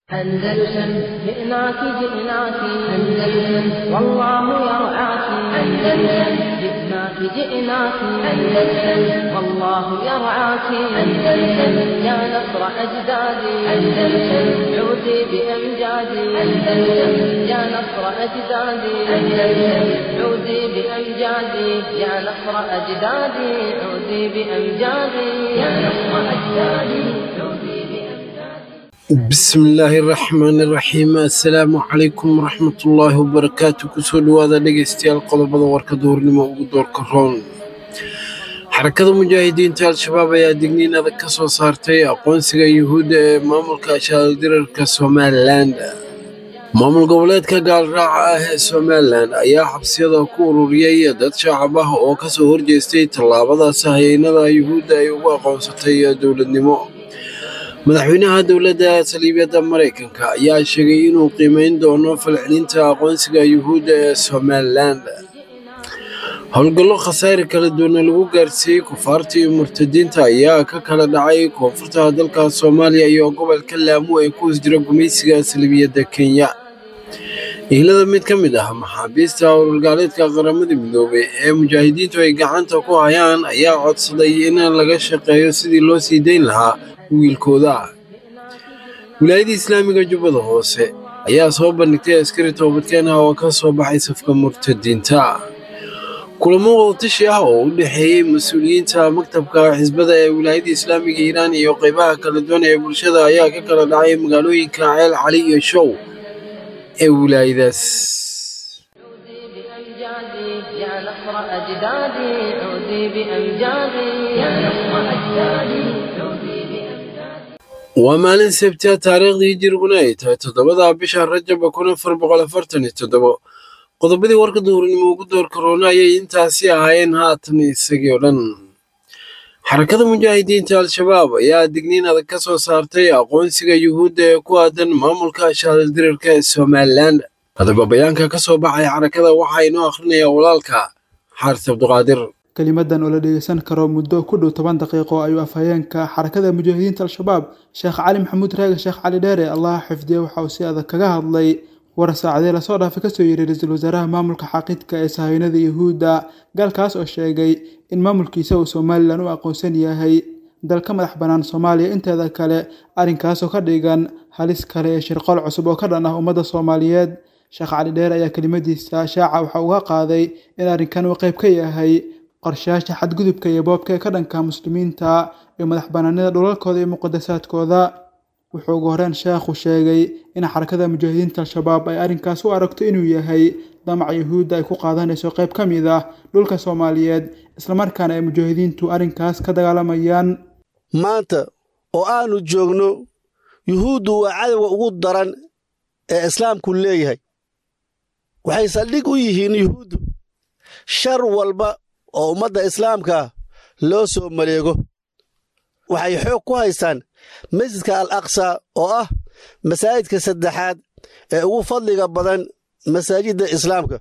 أندلسن جئناك جئناك أندلسن والله يرعاك أندلسن جئناك جئناك أندلسن والله يرعاك أندلسن يا نصر أجدادي أندلسن عودي بأمجادي أندلسن يا نصر أجدادي أندلسن عودي بأمجادي يا نصر أجدادي عودي بأمجادي يا نصر أجدادي عودي بأمجادي بسم illaahi raxmaani raxiim assalaamu calaykum waraxmatullaahi wabarakaatu kusoo dhowaada dhegaystayaal qodobada warka duhurnimo ugu doorka roon xarakada mujaahidiinta al-shabaab ayaa digniin adag ka soo saartay aqoonsiga yuhuudda ee maamulka shaaldirarka somalilan maamul goboleedka gaalraaca ah ee somalilan ayaa xabsiyada ku ururiyey dad shacab ah oo kasoo horjeestay tallaabadaas hayeynada yuhuudda ay ugu aqoonsatay dowladnimo madaxweynaha dowladda saliibiyadda maraykanka ayaa sheegay inuu qiimeyn doono falcelinta aqoonsiga yuhuudda ee somalilan howlgallo khasaare kala duwana lagu gaarsiiyey kufaarta iyo murtadiinta ayaa ka kala dhacay koonfurta dalka soomaaliya iyo gobolka laamu ee ku hoos jira gumaysiga saliibiyadda kenya ihlada mid ka mid ah maxaabiista howlgaaleedka qaramada midoobay ee mujaahidiintu ay gacanta ku hayaan ayaa codsaday in laga shaqeeyo sidii loo sii dayn lahaa wiilkooda wilaayadda islaamiga jubbada hoose ayaa soo bandhigtay askari toobadkeen ah oo ka soo baxay safka murtadiinta kulamo wadatashi ah oo u dhexeeyey mas-uuliyiinta maktabka xisbada ee wilaayadda islaamiga iiraan iyo qaybaha kala duwan ee bulshada ayaa ka kala dhacay magaalooyinka ceel cali iyo show ee wilaayadaas عودي بأمجادي يا نصر أجدادي عودي بأمجادي يا نصر أجدادي عودي بأمجادي waa maalin sabtiya taariikhdii hijiriguna ay tahay toddobada bisha rajaba kun afar boqol afartan iyo toddobo qodobadii warka duhurnimo ugu door karoona ayay intaasi ahaayeen haatan isagii oo dhan xarakada mujaahidiinta al-shabaab ayaa digniin adag ka soo saartay aqoonsiga yuhuudda ee ku aadan maamulka shaaldirarka ee somalilan hadaba bayaanka ka soo baxay xarakada waxaa inoo akhrinayaa walaalka xaaris cabduqaadir kelimadan oo la dhegeysan karo muddo ku dhow toban daqiiqo ayuu afhayeenka xarakada mujaahidiinta al-shabaab sheekh cali maxamuud raage sheekh cali dheere allah xifdiye waxa uu si adag kaga hadlay war saacadee lasoo dhaafay kasoo yiri ra-iisul wasaaraha maamulka xaaqidka ee sahaynada yuhuudda galkaas oo sheegay in maamulkiisa uu somalilan u aqoonsan yahay dalka madax bannaan soomaaliya inteeda kale arrinkaasoo ka dhigan halis kale ee shirqool cusub oo ka dhan ah ummadda soomaaliyeed sheekh cali dheere ayaa kelimadiisa shaaca waxa uga qaaday in arrinkan uu qayb ka yahay qorshayaasha xadgudubka iyo boobka ee ka dhanka muslimiinta iyo madax banaanida dhulalkooda iyo muqadasaadkooda wuxuu ugu horeen sheekhu sheegay in xarakada mujaahidiinta al-shabaab ay arrinkaas u aragto inuu yahay damaca yuhuudda ay ku qaadanayso qayb ka mid ah dhulka soomaaliyeed islamarkaana ay mujaahidiintu arrinkaas ka dagaalamayaan maanta oo aanu joogno yuhuuddu waa cadowga ugu daran ee islaamku leeyahay waxay saldhig u yihiin yuhuuddu shar walba oo ummadda islaamka loo soo maleego waxay xoog ku haystaan masjidka al aqsa oo ah masaajidka saddexaad ee ugu fadliga badan masaajidda islaamka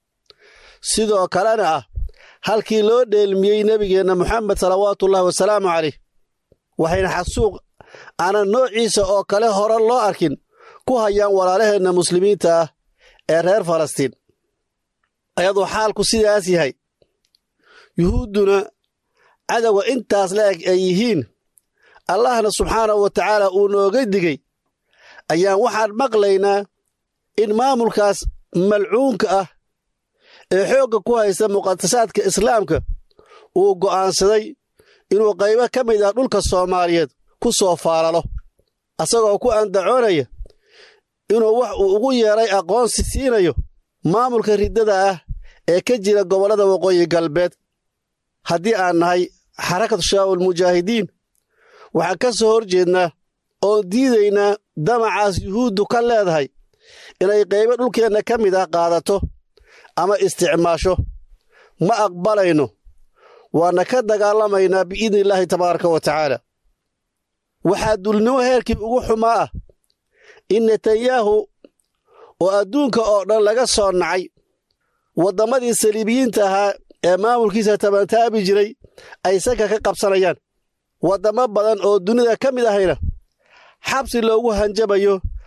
sidoo kalena ah halkii loo dheelmiyey nebigeenna moxamed salawaatuullahi wasalaamu caleyh waxayna xasuuq aanan noociisa oo kale hore loo arkin ku hayaan walaalaheenna muslimiinta ah ee reer falastiin ayadoo xaalku sidaas yahay yuhuudduna cadowga intaas la eg ay yihiin allahna subxaanahu wa tacaala uu nooga digey ayaan waxaan maqlaynaa in maamulkaas malcuunka ah ee xoogga ku haysta muqadasaadka islaamka uu go'aansaday inuu qaybo ka mid ah dhulka soomaaliyeed ku soo faalalo asagoo ku andacoonaya inuu wax uu ugu yeedhay aqoonsi siinayo maamulka riddada ah ee ka jira gobollada waqooyi galbeed haddii aan nahay xarakatu shabaabul mujaahidiin waxaan ka soo hor jeednaa oon diidaynaa damacaas yuhuuddu ka leedahay inay qaybo dhulkeenna ka mid ah qaadato ama isticmaasho ma aqbalayno waana ka dagaalamaynaa biidni illaahi tabaaraka wa tacaala waxaa dulnimo heerkii ugu xumaa ah in netanyahu oo adduunka oo dhan laga soo nacay wadammadii saliibiyiinta ahaa ee maamulkiisa tabantaabi jiray ay sanka ka qabsanayaan waddamo badan oo dunida ka mid ahayna xabsi loogu hanjabayo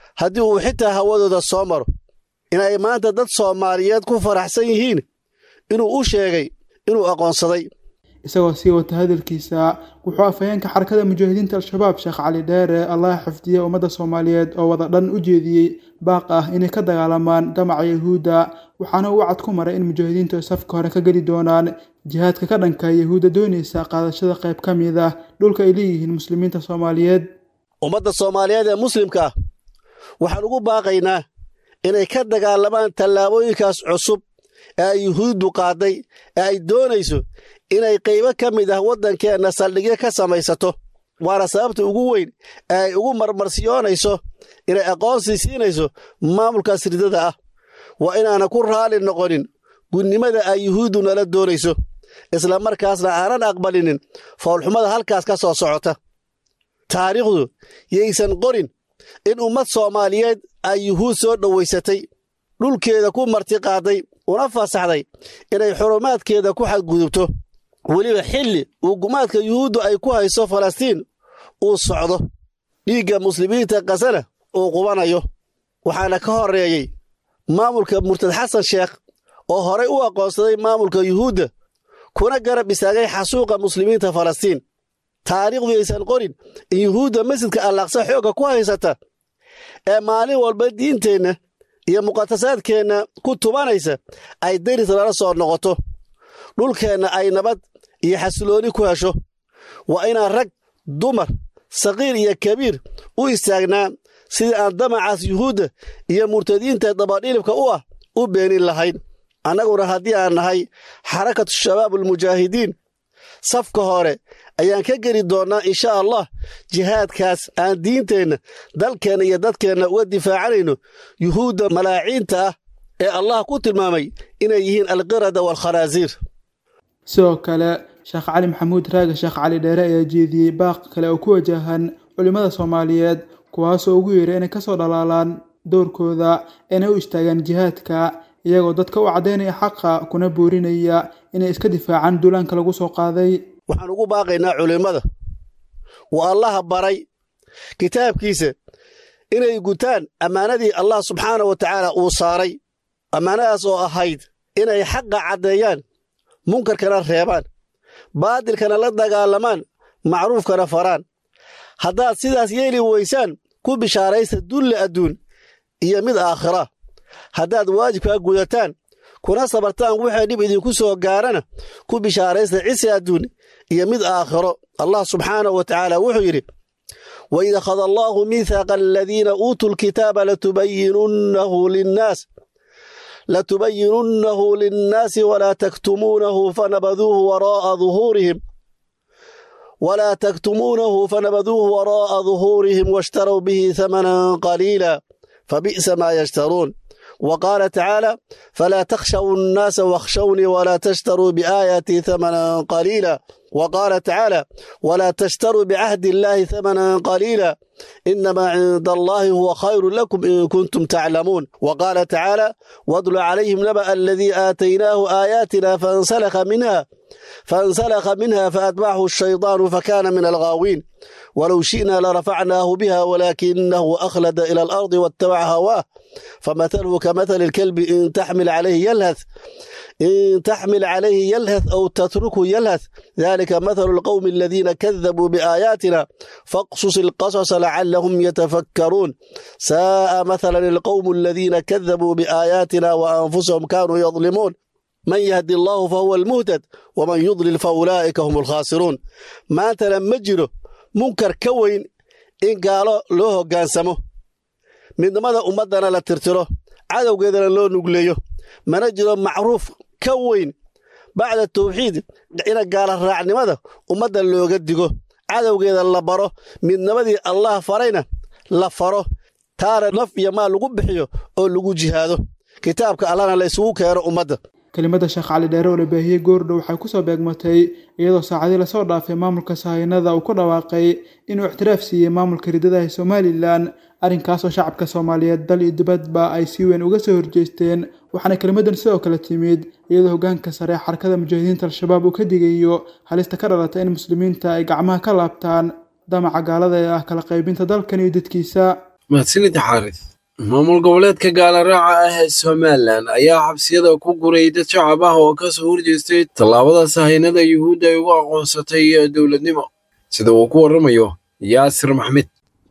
haddii uu xitaa hawadooda soo maro inay maanta dad soomaaliyeed ku faraxsan yihiin inuu u sheegay inuu aqoonsaday isagoo sii wata hadalkiisa wuxuu afhayeenka xarakada mujaahidiinta al-shabaab sheekh cali dheere allah xifdiye ummadda soomaaliyeed oo wada dhan u jeediyey baaq ah inay ka dagaalamaan damaca yahuudda waxaana uu wacad ku maray in mujaahidiintu ay safka hore ka geli doonaan jihaadka ka dhanka yahuudda doonaysa qaadashada qayb ka mid ah dhulka ay leeyihiin muslimiinta soomaaliyeed ummadda soomaaliyeed ee muslimka ah waxaan ugu baaqaynaa inay ka dagaalamaan tallaabooyinkaas cusub ee ay yuhuuddu qaaday ee ay doonayso inay qaybo ka mid ah waddankeenna saldhigyo ka samaysato waana sababta ugu weyn ee ay ugu marmarsiyoonayso inay aqoonsi siinayso maamulkaas ridada ah waa inaana ku raalli noqonin gudnimada ay yuhuuddu nala doonayso isla markaasna aanan aqbalinin foolxumada halkaas ka soo socota taariikhdu yaysan qorin in ummad soomaaliyeed ay yuhuud soo dhowaysatay dhulkeeda ku martiqaaday una fasaxday inay xurumaadkeeda ku xadgudubto weliba xilli uu gumaadka yuhuuddu ay ku hayso falastiin uu socdo dhiigga muslimiinta kasana uu qubanayo waxaana ka horreeyey maamulka murtad xasan sheekh oo horay u aqoonsaday maamulka yuhuudda kuna garab istaagay xasuuqa muslimiinta falastiin taariikhdu yaysan qorin in yuhuudda masjidka allaaqsa xoogga ku haysata ee maalin walba diinteenna iyo muqatasaadkeenna ku tubanaysa ay deris lala soo noqoto dhulkeenna ay nabad iyo xasilooni ku hesho waa inaan rag dumar saqiir iyo kabiir u istaagnaa sidii aan damacaas yuhuudda iyo murtadiinta dabadhilibka u ah u beenin lahayn annaguna haddii aan nahay xarakatu shabaab almujaahidiin safka hore ayaan ka geli doonnaa insha allah jihaadkaas aan diinteenna dalkeenna iyo dadkeenna uga difaacanayno yuhuudda malaaciinta ah ee allah ku tilmaamay inay yihiin alqirada waalkhanaasiir sidoo kale sheekh cali maxamuud raage sheekh cali dheere ayaa jeediyey baaq kale oo ku wajahan culimmada soomaaliyeed kuwaasoo ugu yeeray inay kasoo dhalaalaan doorkooda inay u istaagaan jihaadka iyagoo dadka u caddaynaya xaqa kuna boorinaya inay iska difaacaan duulaanka lagu soo qaaday waxaan ugu baaqaynaa culimmada waa allaha baray kitaabkiisa inay gutaan ammaanadii allah subxaana wa tacaala uu saaray ammaanadaas oo ahayd inay xaqa caddeeyaan munkarkana reebaan baadilkana la dagaalamaan macruufkana faraan haddaad sidaas yeeli weysaan ku bishaaraysta dulle adduun iyo mid aakhira haddaad waajibkaa gudataan kuna sabartaan wixii dhib idinku soo gaarana ku bishaaraysta cisi adduun iyo mid aakhiro allah subxaanahu wa tacaala wuxuu yidhi waid akhada allaahu miithaaqa aladiina uutuu lkitaaba latubayinunnahu linnaas latubayinunnahu linnaasi walaa taktumuunahu fanabaduuhu waraa'a duhuurihim ولا تكتمونه فنبذوه وراء ظهورهم واشتروا به ثمنا قليلا فبئس ما يشترون وقال تعالى فلا تخشوا الناس واخشوني ولا تشتروا بآياتي ثمنا قليلا وقال تعالى ولا تشتروا بعهد الله ثمنا قليلا إنما عند الله هو خير لكم إن كنتم تعلمون وقال تعالى واتل عليهم نبأ الذي آتيناه آياتنا فانسلخ منها فانسلخ منها فأتبعه الشيطان فكان من الغاوين ولو شئنا لرفعناه بها ولكنه أخلد إلى الأرض واتبع هواه فمثله كمثل الكلب إن تحمل عليه يلهث إن تحمل عليه يلهث أو تتركه يلهث ذلك مثل القوم الذين كذبوا بآياتنا فاقصص القصص لعلهم يتفكرون ساء مثلا القوم الذين كذبوا بآياتنا وأنفسهم كانوا يظلمون من يهدي الله فهو المهتد ومن يضلل فأولئك هم الخاسرون ما لما جره منكر كوين إن قالوا له قانسمه midnimada ummaddana la tirtiro cadowgeedana loo nugleeyo mana jiro macruuf ka weyn bacda tawxiid ina gaala raacnimada ummadda looga digo cadowgeeda la baro midnimadii allah farayna la faro taana naf iyo maal lagu bixiyo oo lagu jihaado kitaabka allahna la isugu keeno ummadda kelimada sheekh cali dheere oo la baahiyey goordhow waxay kusoo beegmatay iyadoo saacadii lasoo dhaafay maamulka sahaynada uu ku dhawaaqay inuu ictiraaf siiyey maamulka ridadaha somalilan arrinkaasoo shacabka soomaaliyeed dal iyo dibadba ay si weyn uga soo horjeesteen waxaana kelimadan sidoo kale timid iyadoo hogaanka sare xarakada mujaahidiinta al-shabaab uu ka digayo halista ka dhalata in muslimiinta ay gacmaha ka laabtaan damaca gaalada ee ah kala qaybinta dalkan iyo dadkiisa mahadsanid xaaris maamul goboleedka gaalaraaca ah ee somalilan ayaa xabsiyada ku guray dad shacab ah oo ka soo horjeestay tallaabada sahaynada yuhuudda ay ugu aqoonsatay dowladnimo sida uu ku warramayo yaasir maxmed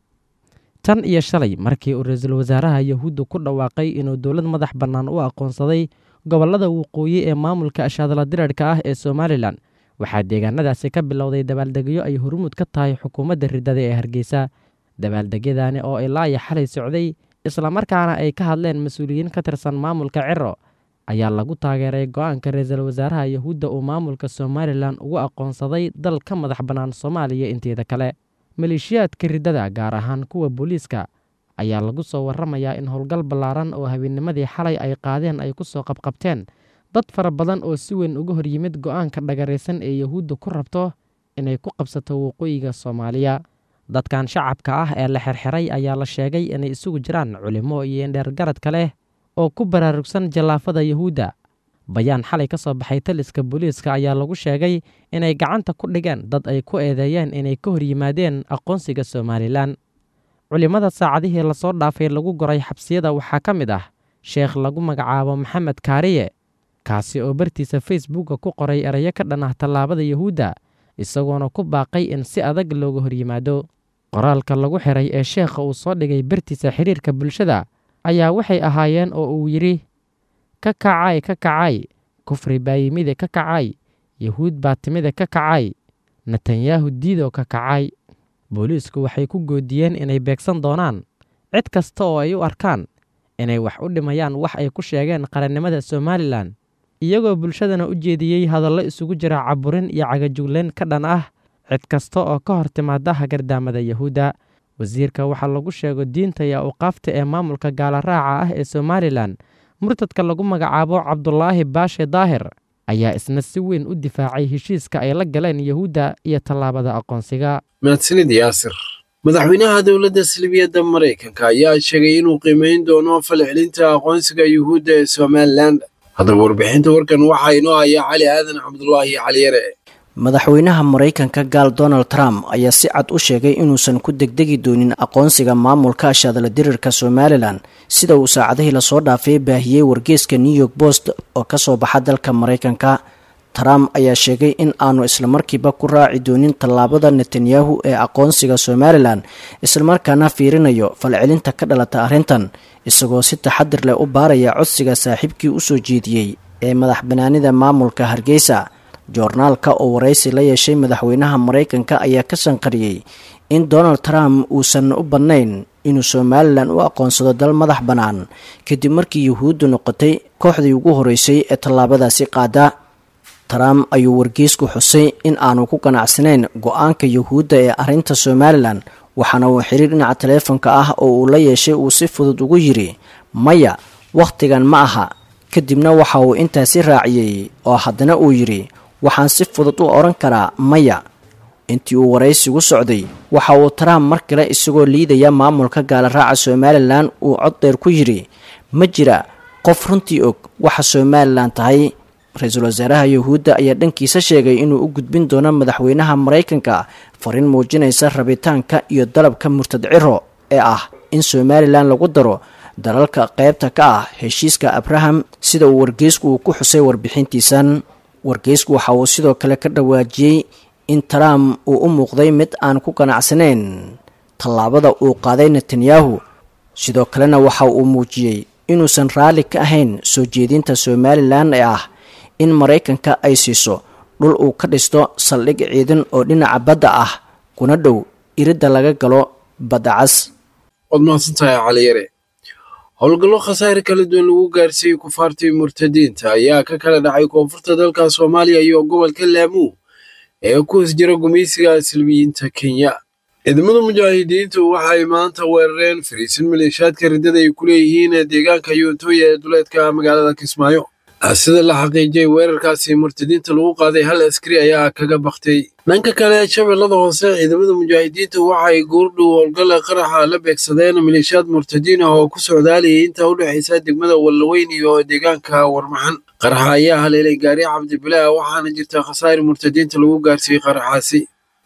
tan iyo shalay markii uu ra-iisul wasaaraha yahuudda ku dhawaaqay inuu dowlad madax bannaan u aqoonsaday gobollada waqooyi ee maamulka ashaadala dirarhka ah ee somalilan waxaa deegaanadaasi ka bilowday dabaaldegyo ay hormuud ka tahay xukuumadda riddada ee hargeysa dabaaldegyadani oo ilaa iyo xalay socday islamarkaana ay ka hadleen mas-uuliyiin ka tirsan maamulka ciro ayaa lagu taageeray go-aanka ra-iisul wasaaraha yahuudda uu maamulka somalilan ugu aqoonsaday dal ka madax bannaan soomaaliya inteeda kale maleeshiyaadka riddada gaar ahaan kuwa booliiska ayaa lagu soo warramayaa in howlgal ballaaran oo habeennimadii xalay ay qaadeen ay ku soo qabqabteen dad fara badan oo si weyn uga hor yimid go-aanka dhagaraysan ee yahuudda ku rabto inay ku qabsato waqooyiga soomaaliya dadkan shacabka ah ee la xirxiray ayaa la sheegay inay isugu jiraan culimo iyo indheergaradka leh oo ku baraarugsan jallaafada yahuudda bayaan xalay ka soo baxay taliska booliiska ayaa lagu sheegay inay gacanta ku dhigeen dad ay ku eedeeyeen inay ka hor yimaadeen aqoonsiga somalilan culimmada saacadihii lasoo dhaafay lagu goray xabsiyada waxaa ka mid ah sheekh lagu magacaabo maxamed kaariye kaasi oo bartiisa facebooka ku qoray erayo ka dhan ah tallaabada yahuudda isagoona ku baaqay in si adag looga hor yimaado qoraalka lagu xiray ee sheekha uu soo dhigay bartiisa xiriirka bulshada ayaa waxay ahaayeen oo uu yidhi ka kacay ka kacay kufri baa yimide ka kacay yahuud baa timide ka kacay netanyahu diidoo ka kacay booliisku waxay ku goodiyeen inay beegsan doonaan cid kasta oo ay u arkaan inay wax u dhimayaan wax ay ku sheegeen qarannimada somalilan iyagoo bulshadana u jeediyey hadallo isugu jira caburin iyo cagajugleyn ka dhan ah cid kasta oo ka hor timaada hagardaamada yahuudda wasiirka waxaa lagu sheego diinta iyo awqaafta ee maamulka gaalaraaca ah ee somalilan murtadka lagu magacaabo cabdulaahi baashe daahir ayaa isna si weyn u difaacay heshiiska ay la galeen yahuudda iyo tallaabada aqoonsiga mahadsanid yaasir madaxweynaha dowladda salibiyadda maraykanka ayaa sheegay inuu qiimeyn doono falcelinta aqoonsiga yuhuudda ee somalilan haddaba warbixinta warkan waxaa inoo haya cali aadan cabdulaahi caliyare madaxweynaha maraykanka gaal donald trump ayaa si cad u sheegay inuusan ku degdegi doonin aqoonsiga maamulka ashaadala dirirka somalilan sida uu saacadihii lasoo dhaafay baahiyey wargeeska new york post oo kasoo baxa dalka maraykanka trump ayaa sheegay in aanu islamarkiiba ku raaci doonin tallaabada netanyahu ee aqoonsiga somalilan islamarkaana fiirinayo falcelinta ka dhalata arrintan isagoo si taxadir leh u baaraya codsiga saaxiibkii usoo jeediyey ee madax banaanida maamulka hargeysa joornaalka oo waraysi la yeeshay madaxweynaha maraykanka ayaa ka sanqariyey in donald trump uusan u badnayn inuu somalilan u aqoonsado dal madax bannaan kadib markii yuhuuddu noqotay kooxdii ugu horeysay ee tallaabadaasi qaada trump ayuu wargeysku xusay in aanu ku ganacsanayn go-aanka yuhuudda ee arrinta somalilan waxaana uu xiriir dhinaca taleefonka ah oo uu la yeeshay uu si fudud ugu yidhi maya wakhtigan ma aha kadibna waxa uu intaasi raaciyey oo haddana uu yidhi waxaan si fudud u odhan karaa maya intii uu waraysigu socday waxa uu trump mar kale isagoo liidaya maamulka gaalaraaca somalilan uu cod dheer ku yidhi ma jira qof runtii og waxa somalilan tahay ra-iisul wasaaraha yuhuudda ayaa dhankiisa sheegay inuu u gudbin doono madaxweynaha maraykanka fariin muujinaysa rabitaanka iyo dalabka murtad ciro ee ah in somalilan lagu daro dalalka qaybta ka ah heshiiska abraham sida uu wargeysku uu ku xusay warbixintiisan wargeysku waxa uu sidoo kale ka dhawaajiyey in trump uu u muuqday mid aan ku ganacsanayn tallaabada uu qaaday netanyahu sidoo kalena waxa uu muujiyey inuusan raalli ka ahayn soo jeedinta somalilan ee ah in maraykanka ay siiso dhul uu ka dhisto saldhig ciidan oo dhinaca badda ah kuna dhow iridda laga galo badda cas waad mahadsantahay caliyare howlgallo khasaare kala duwan lagu gaarsiiyey kufaartii murtadiinta ayaa ka kala dhacay koonfurta dalka soomaaliya iyo gobolka laamuu ee ku hoos jira gumaysiga salbiyiinta kenya ciidamada mujaahidiintu waxay maanta weerareen fariisin maleeshaadka riddada ay ku leeyihiin deegaanka yuuntooya ee duleedka magaalada kismaayo sida la xaqiijiyey weerarkaasi murtadiinta lagu qaaday hal askari ayaa kaga baktay dhanka kale shabeellada hoose ciidamada mujaahidiinta waxay goordhow howlgalla qaraxa la beegsadeen maleeshiyaad murtadiin ah oo ku socdaalayay inta u dhexaysa degmada wallaweyn iyo deegaanka warmaxan qaraxa ayaa haleelay gaari cabdibilaa waxaana jirta khasaari murtadiinta lagu gaarsiiyey qaraxaasi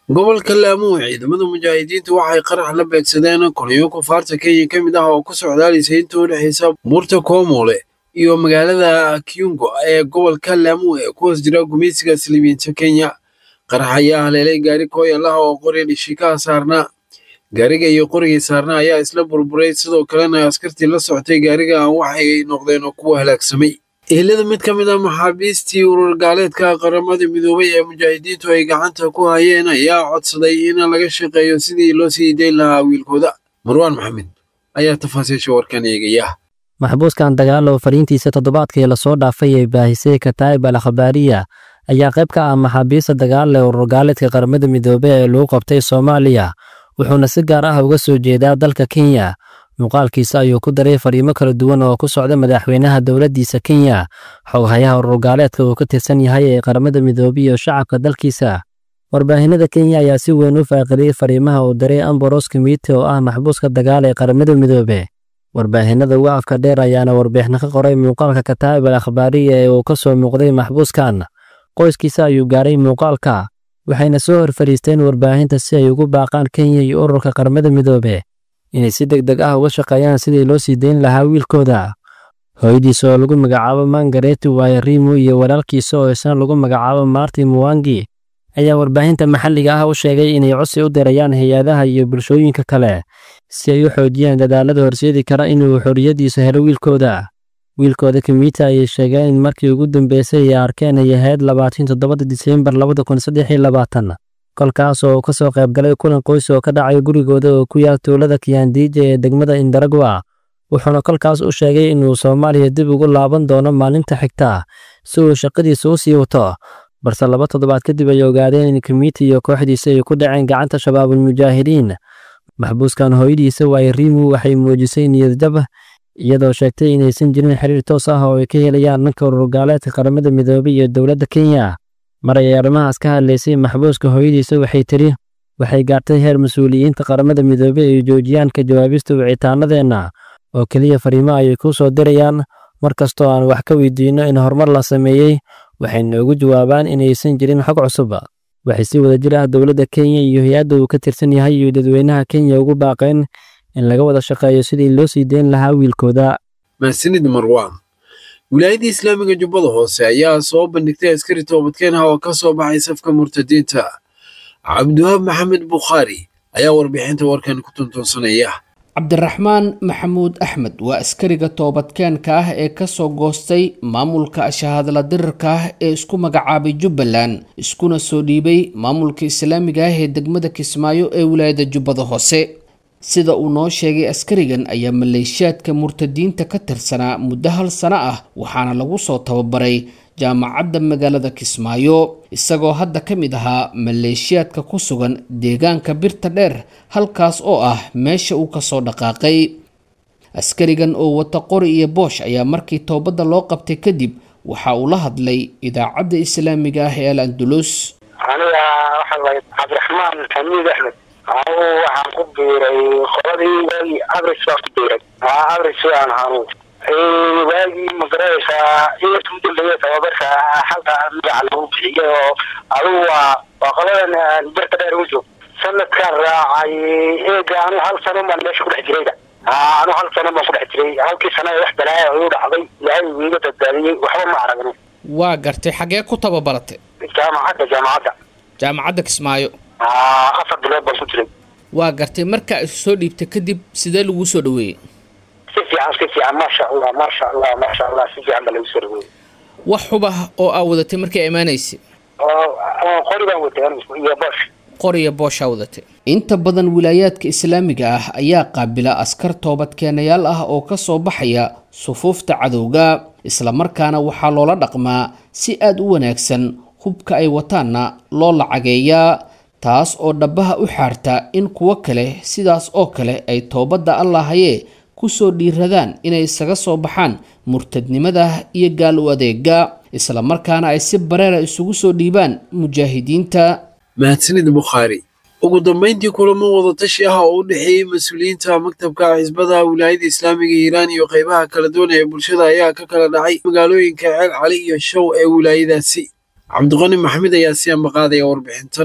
gobolka laamuhu ciidamada mujaahidiinta waxay qarax la beegsadeen kolonyo kufaarta kenya ka mid ah oo ku socdaalisay inta u dhexaysa buurta koomole iyo magaalada kyungo ee gobolka laamuhu ee ku hoos jira gumaysiga silibiinta kenya qarax ayaa haleelay gaari kooyalaha oo qori dhishikaha saarnaa gaariga iyo qorigii saarnaa ayaa isla burburay sidoo kalena askartii la socotay gaariga waxay noqdeen kuwa halaagsamay ehelada mid ka mid ah maxaabiistii urur gaaleedka qaramada midoobay ee mujaahidiintu ay gacanta ku hayeen ayaa codsaday in laga shaqeeyo sidii loo sii dayn lahaa wiilkooda marwaan maxamed ayaa tafaasiisha warkan eegaya maxbuuskan dagaal oo fariintiisa toddobaadkii lasoo dhaafay ee baahisay kataa'ib al akhbaariya ayaa qayb ka ah maxaabiista dagaal ee urur gaaleedka qaramada midoobey ee lagu qabtay soomaaliya wuxuuna si gaar ah uga soo jeedaa dalka kenya muuqaalkiisa ayuu ku daray fariimo kala duwan oo ku socda madaxweynaha dowladdiisa kenya xoghayaha urur gaaleedka uu ka tirsan yahay ee qaramada midoobey iyo shacabka dalkiisa warbaahinada kenya ayaa si weyn u faaqiliyey fariimaha uu diray amboros kimite oo ah maxbuuska dagaal ee qaramada midoobe warbaahinada uga afka dheer ayaana warbixino ka qoray muuqaalka kataa'ib al akhbaariya ee uu ka soo muuqday maxbuuskan qoyskiisa ayuu gaaray muuqaalka waxayna soo hor fadhiisteen warbaahinta si ay ugu baaqaan kenya iyo ururka qaramada midoobe inay si deg deg ah uga shaqeeyaan sidii loo sii dayn lahaa wiilkooda hooyadiisa oo lagu magacaabo mangareti waayarimu iyo walaalkiisa oo isna lagu magacaabo marti muwangi ayaa warbaahinta maxalliga ah u sheegay inay codsi u dirayaan hay-adaha iyo bulshooyinka kale si ay u xoojiyaan dadaalada horseedi kara inuu xorriyaddiisa helo wiilkooda wiilkooda kimita ayay sheegeen in markii ugu dambeysay ay arkeen ay ahayd labaatan toddobada diseembar labada kun saddex iyo labaatan kolkaas oo ka soo qayb galay kulan qoys oo ka dhacay gurigooda oo ku yaal tuulada kiyandiija ee degmada indaragwa wuxuuna kolkaas u sheegay inuu soomaaliya dib ugu laaban doono maalinta xigta si uu shaqadiisa u sii wato balse laba toddobaad kadib ay ogaadeen in kimiti iyo kooxdiisa ay ku dhaceen gacanta shabaabulmujaahidiin maxbuuskan hooyadiisa waayarimu waxay muujisay niyadjab iyadoo sheegtay inaysan jirin xiriir toos ah oo ay ka helayaan dhanka ururgaaleedka qaramada midoobey iyo dowladda kenya mar ay arrimahaas ka hadlaysay maxbuuska hooyadiisa waxay tiri waxay gaartay heer mas-uuliyiinta qaramada midoobey ay joojiyaan ka jawaabista wicitaanadeenna oo keliya fariimo ayay kuu soo dirayaan mar kastoo aan wax ka weydiinno in horumar la sameeyey waxay noogu jawaabaan inaysan jirin xog cusub waxay si wada jir ah dowladda kenya iyo hay-adda uu ka tirsan yahay iyo dadweynaha kenya ugu baaqeen in laga wada shaqeeyo sidii loo sii deyn lahaa wiilkooda mahadsanid marwaan wilaayadda islaamiga jubbada hoose ayaa soo bandhigtay askari toobadkeenah oo ka soo baxay safka murtadiinta cabdiwahaab maxamed bukhaari ayaa warbixinta warkan ku tuntuunsanaya cabdiraxmaan maxamuud axmed waa askariga toobadkeenka ah ee kasoo goostay maamulka shahaadla dirirka ah ee isku magacaabay jubbaland iskuna soo dhiibay maamulka islaamiga ah ee degmada kismaayo ee wilaayada jubbada hoose sida uu noo sheegay askarigan ayaa maleeshiyaadka murtadiinta ka tirsanaa muddo hal sano ah waxaana lagu soo tababaray jaamacadda magaalada kismaayo isagoo hadda ka mid ahaa maleeshiyaadka ku sugan deegaanka birta dheer halkaas oo ah meesha uu kasoo dhaqaaqay askarigan oo wata qori iyo boosh ayaa markii toobadda loo qabtay kadib waxa uu la hadlay idaacadda islaamiga ah ee al andulus aniga waxaan lahay cabdiraxmaan xamiid axmed anigu waxaan ku biiray qoladii waagii abris baan ku biiray abris aan ahaanu waagii magaraysaa ciidanka u dambeeya tababarka xalka magaca lagu bixiyay oo adigu waa waa qoladan birta dheer ugu joog sanadkaan raacay eega anu hal sano baan meesha ku dhex jirayda anu hal sano baan ku dhex jiray halkii sana wax balaaya igu dhacday ilaahay wiiga badbaadiyey waxba ma aragno waa gartay xagee ku tababaratay jaamacadda jaamacadda jaamacadda kismaayo afar bilood baan ku jiray waa gartay markaa isu soo dhiibtay kadib sidee laguu soo dhaweeyey si fiican si fiican maasha allah maasha allah maasha allah si fiican baa lagu soo dhaweeyey wax xubah oo aa wadatay markii imaanaysay qori baan watay iyo boosh qoriya booshaa wadatay inta badan wilaayaadka islaamiga ah ayaa qaabila askar toobadkeenayaal ah oo ka soo baxaya sufuufta cadowga islamarkaana waxaa loola dhaqmaa si aada u wanaagsan hubka ay wataanna loo lacageeyaa taas oo dhabbaha u xaarta in kuwo kale sidaas oo kale ay toobadda allahayee kusoo dhiiradaan inay isaga soo baxaan murtadnimada iyo gaal u adeega islamarkaana ay si bareera isugu soo dhiibaan mujaahidiinta mahadsanid bukhaari ugu dambayntii kulamo wadatashi ah oo u dhexeeyey mas-uuliyiinta maktabka xisbada wilaayada islaamiga hiiraan iyo qaybaha kala duwan ee bulshada ayaa ka kala dhacay magaalooyinka ceel cali iyo show ee wilaayadaasi cabdiqani maxamed ayaa si ambaqaadaya warbixintan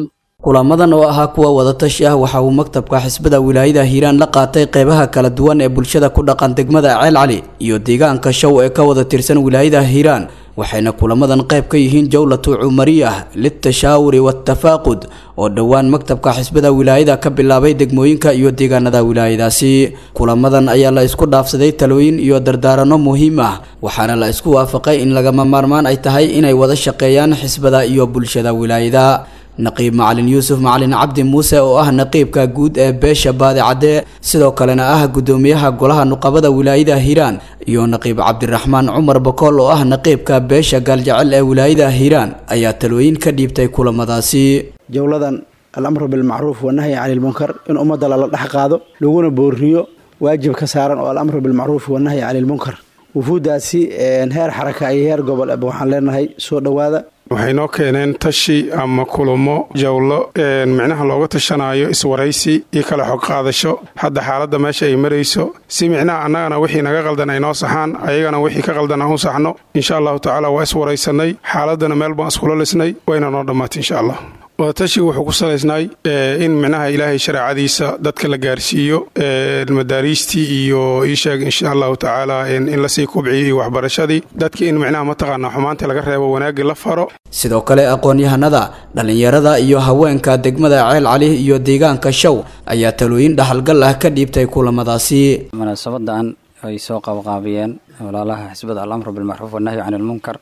kulamadan oo ahaa kuwa wadatashi ah waxa uu maktabka xisbada wilaayada hiiraan la qaatay qeybaha kala duwan ee bulshada ku dhaqan degmada ceel cali iyo deegaanka show ee ka wada tirsan wilaayada hiiraan waxayna kulamadan qayb ka yihiin jowlatu cumariyah litashaawuri waatafaaqud oo dhowaan maktabka xisbada wilaayada ka bilaabay degmooyinka iyo deegaanada wilaayadaasi kulamadan ayaa la isku dhaafsaday talooyin iyo dardaarano muhiim ah waxaana la isku waafaqay in lagama maarmaan ay tahay inay wada shaqeeyaan xisbada iyo bulshada wilaayada naqiib macalin yuusuf macalin cabdi muuse oo ah naqiibka guud ee beesha baadi cadde sidoo kalena ah guddoomiyaha golaha nuqabada wilaayada hiiraan iyo naqiib cabdiraxmaan cumar bakool oo ah naqiibka beesha gaaljecel ee wilaayada hiiraan ayaa talooyin ka dhiibtay kulamadaasi jowladan alamru bilmacruuf wanahyi cani lmunkar in ummadda lala dhex qaado laguna booriyo waajib ka saaran oo alamru bilmacruuf wanahyi cani lmunkar wufuuddaasi heer xaraka iyo heer gobol eba waxaan leenahay soo dhowaada waxay noo keeneen tashi ama kulamo jawlo micnaha looga tashanayo iswaraysi iyo kala xog qaadasho hadda xaaladda meesha ay marayso si micnaha annagana wixii naga qaldan ay noo saxaan ayagana wixii ka qaldan aan u saxno insha allahu tacaala waa iswaraysanay xaaladdana meel baan iskula lisnay wayna noo dhammaatay insha allah wadatashiga wuxuu ku salaysnay in micnaha ilaahay shareecadiisa dadka la gaarsiiyo madaariistii iyo iisheeg insha allahu tacaala in lasii kubciyo iyo waxbarashadii dadki in micnaha mataqaana xumaantii laga reebo wanaaggii la faro sidoo kale aqoon-yahanada dhallinyarada iyo haweenka degmada ceel cali iyo deegaanka show ayaa talooyin dhaxalgal ah ka dhiibtay kulamadaasi munaasabadan ay soo qaabqaabiyeen walaalaha xisbada alamru bilmacruuf wanahyi can ilmunkar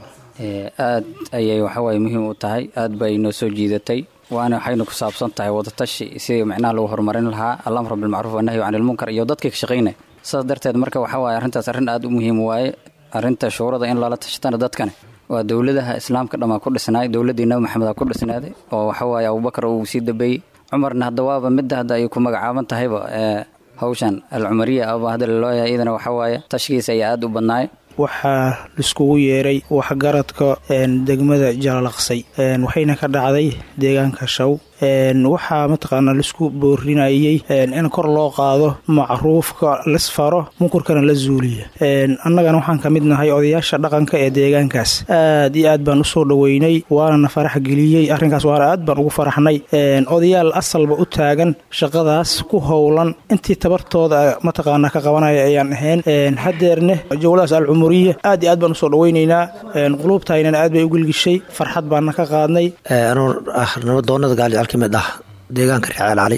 aad ayay waxawaaye muhiim u tahay aad bay noo soo jiidatay waana waxayna ku saabsan tahay wadatashi sidii macnaha lagu horumarin lahaa alamru bilmacruuf wanahyi can ilmunkar iyo dadkii ka shaqaynaya sidaas darteed marka waxawaaye arrintaas arrin aad u muhiim waaye arrinta shuurada in lala tashatana dadkane waa dowladaha islaamka dhammaa ku dhisnaay dowladdii nabi maxamed ku dhisnaaday oo waxawaaye abubakar uu sii dambeeyey cumarna hadda waaba midda hadda ay ku magacaaban tahayba hawshan alcumariya aba hadda lalooyahay iyadana waxawaaye tashkiisa ayaa aad u badnaay waxaa laiskugu yeeray waxgaradka degmada jalalaqsay waxayna ka dhacday deegaanka shaw waxaa mataqaanaa laisku boorinayay in kor loo qaado macruufka lisfaro munkurkana la zuuliya annagana waxaan ka mid nahay odayaasha dhaqanka ee deegaankaas aad iyo aad baan usoo dhoweynay waanana farax geliyey arrinkaas waana aad baan ugu faraxnay odayaal asalba u taagan shaqadaas ku howlan intii tabartooda mataqaanaa ka qabanaya ayaan ahayn hadeerne jowladaas alcumuriya aad iyo aad baan usoo dhoweynaynaa quluubtaynana aad bay u gelgishay farxad baana ka qaadnay nabadoonada gaaljecel ka mid ah deegaanka reeceel cali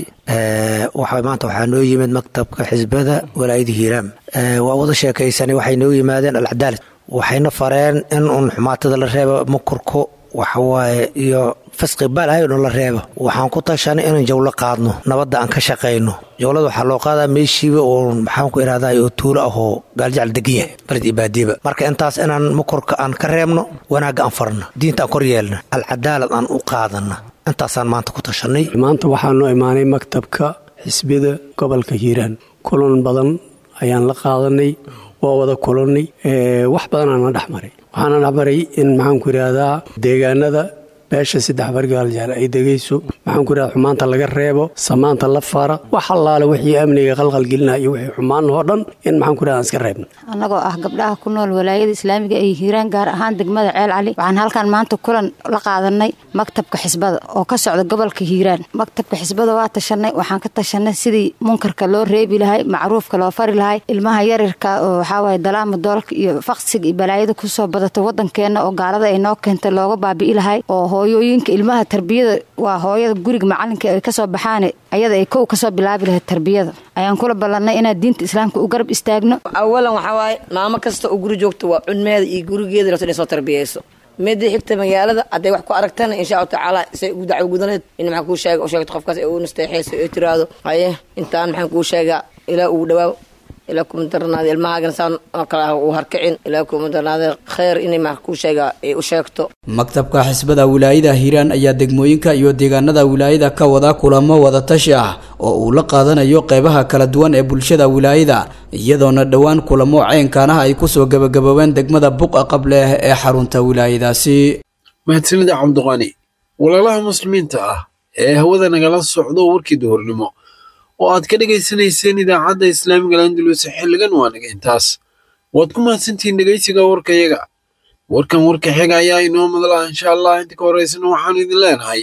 waxa maanta waxaa noo yimid maktabka xisbada walaayada hiiraam waa wada sheekaysanay waxay noo yimaadeen alcadaalad waxayna fareen in uun xumaatada la reebo mukurko waxawaaye iyo fasqi balahayno la reebo waxaan ku tashanay inaan jawlo qaadno nabadda aan ka shaqayno jawlada waxaa loo qaadaa meeshiiba oo maxaanku ihahday oo tuulo ahoo gaaljecel degan yahay baled iyo baadiba marka intaas inaan mukurka aan ka reebno wanaagga aan farno diinta aan kor yeelna alcadaalad aan u qaadana intaasaan maanta ku tashanay maanta waxaa noo imaanay maktabka xisbida gobolka hiiraan kulan badan ayaan la qaadanay waa wada kulannay wax badanaana dhex maray waxaana dhex maray in maxaanku idhaahdaa deegaanada beesha saddex bargaaljaal ay degayso maxaanku idhahda xumaanta laga reebo samaanta la fara wax allaale wixii amniga qalqalgelina iyo wixii xumaan oo dhan in maxaanku idhahda aan iska reebno annagoo ah gabdhaha ku nool walaayada islaamiga ee hiiraan gaar ahaan degmada ceel cali waxaan halkan maanta kulan la qaadanay maktabka xisbada oo ka socda gobolka hiiraan maktabka xisbada waa tashanay waxaan ka tashanay sidii munkarka loo reebi lahay macruufka loo fari lahay ilmaha yarirka oo waxaawaye dalaama doolka iyo faqsiga iyo balaayada kusoo badata wadankeena oo gaalada ay noo keentay looga baabi'i lahay oo hooyooyinka ilmaha tarbiyada waa hooyada guriga macalinka ay kasoo baxaan ayada ay kow kasoo bilaabi lahayd tarbiyada ayaan kula ballanay inaan diinta islaamka u garab istaagno awalan waxaa waaye maamo kasta oo guri joogta waa cunmeeda iyo gurigeeda rabta inay soo tarbiyeyso midii xigta magaalada hadday wax ku aragtana insha allahu tacaala say ugu dacwo gudaneed in maxaan kuu sheega u sheegto qofkaas ee u nasteexeyso ee tiraahdo haye intaan maxaan kuu sheegaa ilaa ugu dhawaaw ilaa kuma darnaada ilmahaagana saan oo kale ah uu harkicin ilaa kuma darnaada kheyr inay maxaan kuu sheegaa ay u sheegto maktabka xisbada wilaayada hiiraan ayaa degmooyinka iyo deegaanada wilaayada ka wada kulamo wadatashi ah oo uu la qaadanayo qeybaha kala duwan ee bulshada wilaayada iyadoona dhowaan kulamo ceynkaanaha ay kusoo gabagaboobeen degmada buqa qableh ee xarunta wilaayadaasi mahadsanida cabdiqani walaalaha muslimiinta ah ee hawada nagala socdo warkii duhurnimo oo aad ka dhegaysanayseen idaacadda islaamiga landulus xilligan waa naga intaas waad ku mahadsantihiin dhegaysiga warkayaga warkan warka xiga ayaa inoo madla insha allah inta ka horeysana waxaanu idin leenahay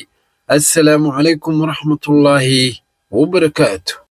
assalaamu calaykum waraxmatullaahi wabarakaatu